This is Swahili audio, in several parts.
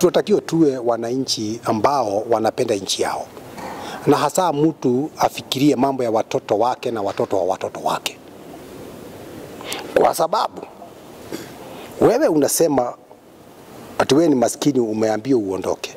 tunatakiwa tuwe wananchi ambao wanapenda nchi yao, na hasa mtu afikirie mambo ya watoto wake na watoto wa watoto wake, kwa sababu wewe unasema ati wewe ni maskini, umeambiwa uondoke.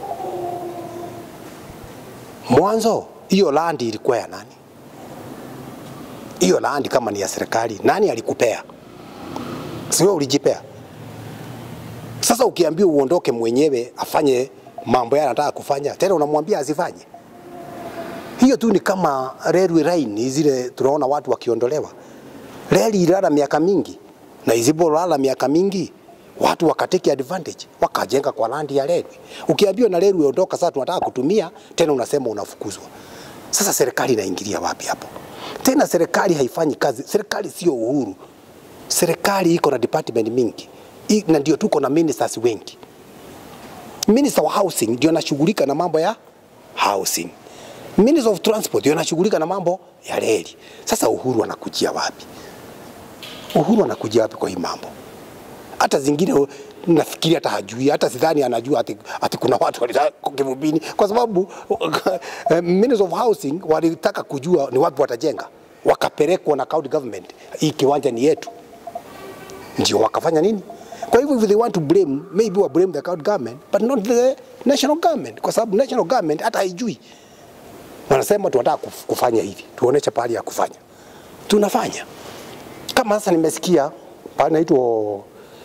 Mwanzo hiyo landi ilikuwa ya nani? Hiyo landi kama ni ya serikali, nani alikupea? Si wewe ulijipea? Sasa ukiambiwa uondoke mwenyewe afanye mambo yale anataka kufanya, tena unamwambia asifanye. Hiyo tu ni kama railway line zile tunaona watu wakiondolewa. Reli ilala miaka mingi, na isipolala miaka mingi watu wakateke advantage wakajenga kwa landi ya railway. Ukiambiwa na railway ondoka, sasa tunataka kutumia tena, unasema unafukuzwa. Sasa serikali inaingilia wapi hapo? Tena serikali haifanyi kazi. Serikali sio uhuru. Serikali iko na department mingi I, na ndio tuko na ministers wengi. Minister wa housing ndio anashughulika na mambo ya housing. Minister of transport ndio anashughulika na mambo ya reli. Sasa uhuru anakujia wapi? Uhuru anakujia wapi kwa hii mambo? Hata zingine nafikiri hata hajui, hata sidhani anajua ati, ati kuna watu walitaka Kivumbini kwa sababu Minister of Housing walitaka kujua ni wapi watajenga, wakapelekwa na county government, hii kiwanja ni yetu, ndio wakafanya nini? Kwa hivyo if they want to blame, maybe wa blame the county government but not the national government, kwa sababu national government hata haijui. Wanasema tunataka kuf- kufanya hivi, tuoneshe pahali ya kufanya, tunafanya. Kama sasa nimesikia pale naitwa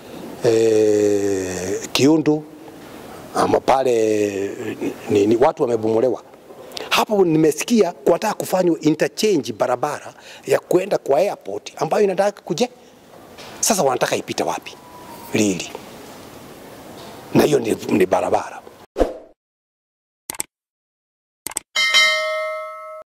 eh, Kiundu ama pale ni, ni watu wamebomolewa hapo. Nimesikia kuwataka kufanywa interchange barabara ya kwenda kwa airport ambayo inataka kuje. Sasa wanataka ipite wapi? Lili na hiyo ni, ni barabara